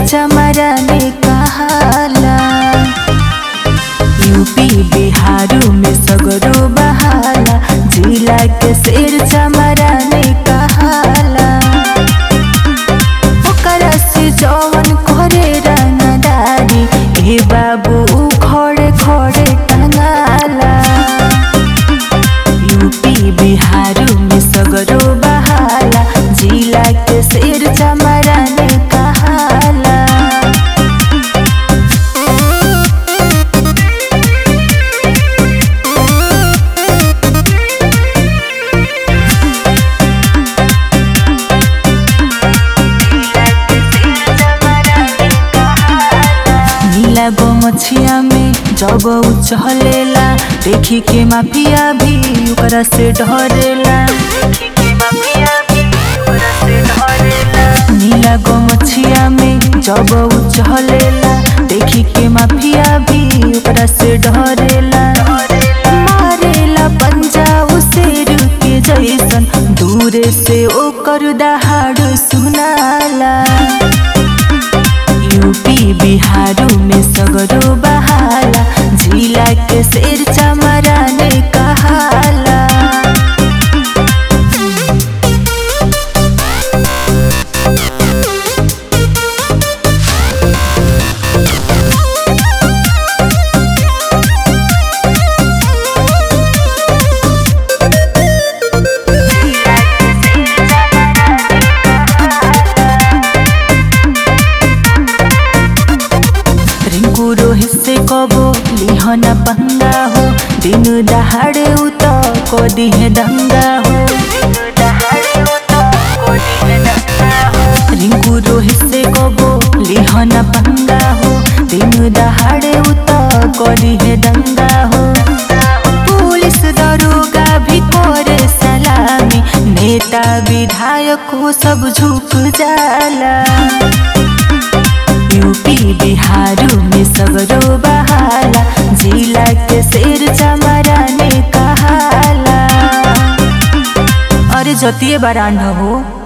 चमरा में कहाला यूपी बिहारू में सगरो बहाला जिला के शेर चमरा में कहाला ओकरा से जवन करे रंगदारी ए बाबू खड़े खड़े टंगाला यूपी बिहारू में सगरो बहाला जिला के शेर चमरा में कहाला नीला गो मछिया में जब उ चहलेला देखी के माफिया भी ओकरा से डरेला नीला गो मछिया में जब उ चहलेला देखी के माफिया भी ओकरा से डरेला मारेला पंजा उसे के जैसन दूरे से ओकर दहाड़ सुनाला यूपी बिहारू में सगरो बहाला जिला के शेर चमरा ने कहाला रिंकू रोहित से कबो लिहना पंगा हो दिन दहाड़े उत को दिहे दंगा हो रिंकू रोहित से कबो लिहना पंगा हो दिन दहाड़े उत को दिहे दंगा हो पुलिस दरोगा भी करे सलामी नेता विधायक हो सब झुक जाला यूपी बिहारू में सगरो बहाला जिला के शेर चमरा ने कहाला अरे जतिए बरांड हो